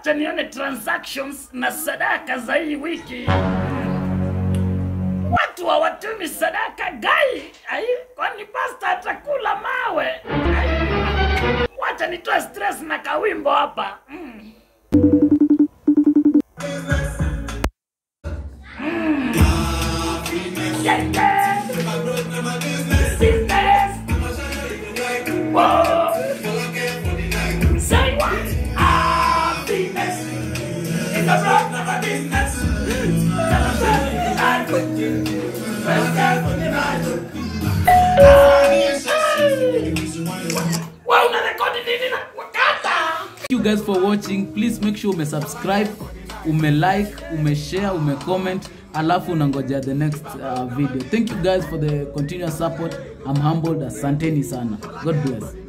wacha nione transactions na sadaka za hii wiki. Watu hawatumi sadaka gai, ai, kwani pasta atakula mawe? Ai, wacha nitoe stress na kawimbo hapa mm. Yeah, yeah. Business. Whoa. Say what? Happiness. It's a rock of a business. Celebrate the night. First day for the night. Wow, unarekodi nini na wakata? Thank you guys for watching. Please make sure ume subscribe, ume like, ume share, ume comment, alafu unangojea the next uh, video. Thank you guys for the continuous support. I'm humbled. Asanteni sana. God bless.